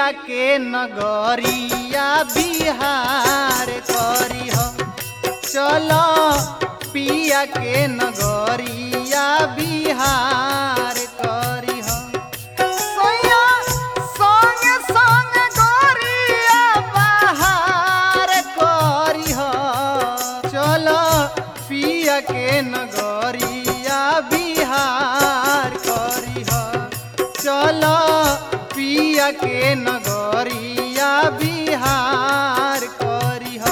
पिया के नगरिया बिहार करी हो चलो पिया के नगरिया बिहार करी हो सोया संग संग गोरिया बहार करी हो चलो पिया के नगरिया बिहार करी हो चलो पिया के नगरिया बिहार करी हो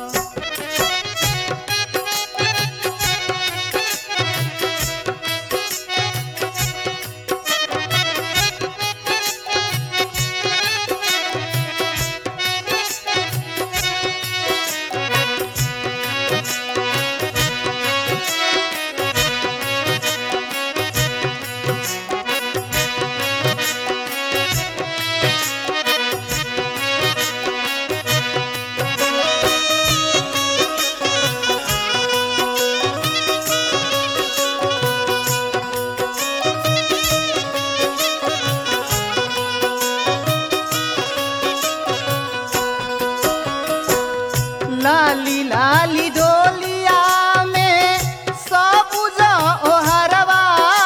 लाली लाली डोलिया में सबुज ओहरवा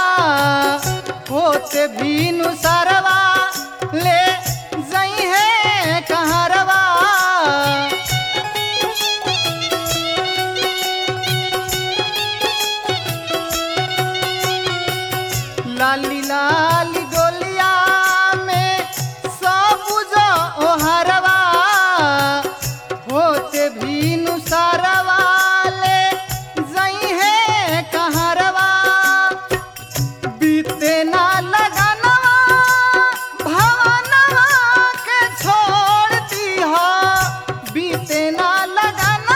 होते भीनु सरवा ले जई है कहरवा लाली लाली डोलिया में सबुज ओहरवा होते भीनु सरवा ले जई है कहरवा बीते ना लगनवा भवनवा के छोड़ दीहा बीते ना लगनवा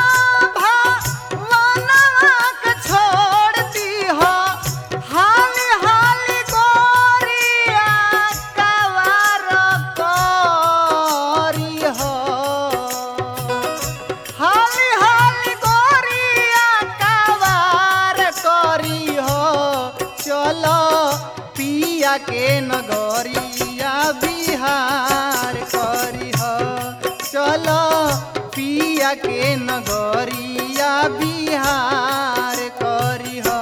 भवनवा के छोड़ दीहा हाली हाली गोरिया कवार करी हो हाली हाली गोरिया कवार करी हो चलो पिया के नगरिया बिहार करी हो चलो पिया के नगरिया बिहार करी हो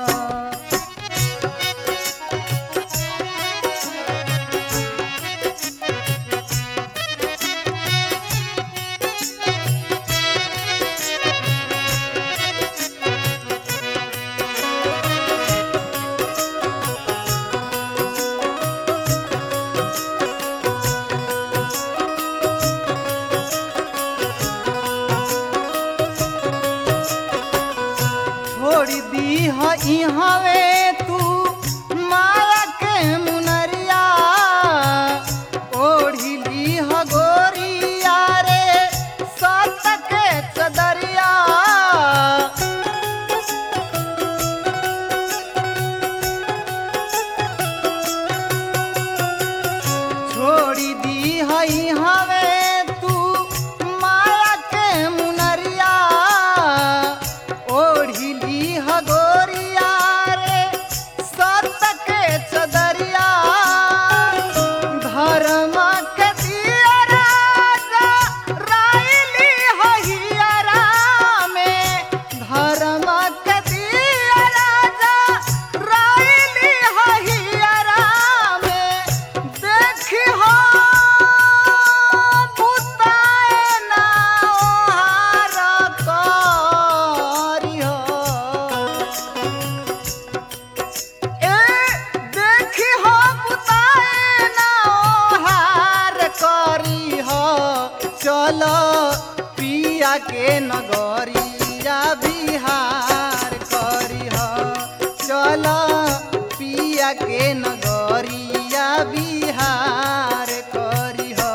छोड़ दी हवे तू माया के मुनरिया ओढ़ी ली ह गोरिया रे सत के चदरिया छोड़ी दी हई हवे तू माया के मुनरिया ओढ़ी ली ह गोरिया रे सत के चदरिया धर्म के दिया राजा राइली हहियरा में धर्म के दिया राजा राइली हहियरा में देखी हो बुताए ना ओहार करी हो ए देखी हो बुताए ना ओहार करी हो चलो पिया के नगरिया बिहार करी हो चलो पिया के नगरिया बिहार करी हो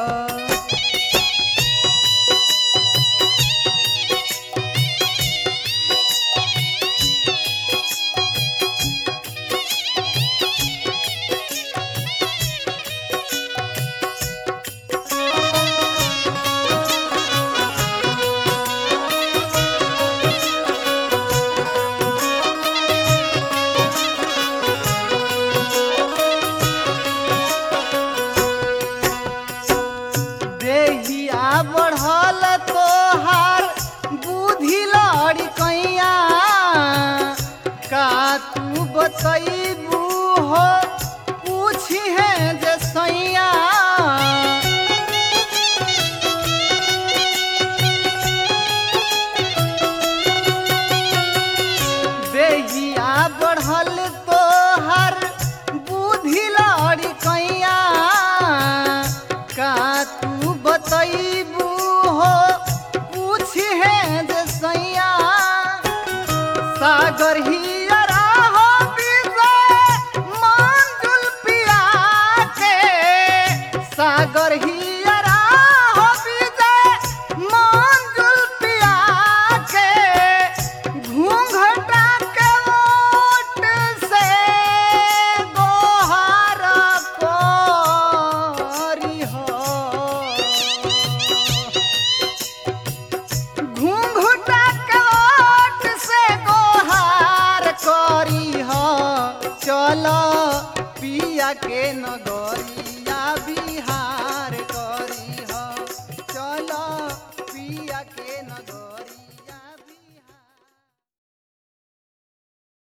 सागर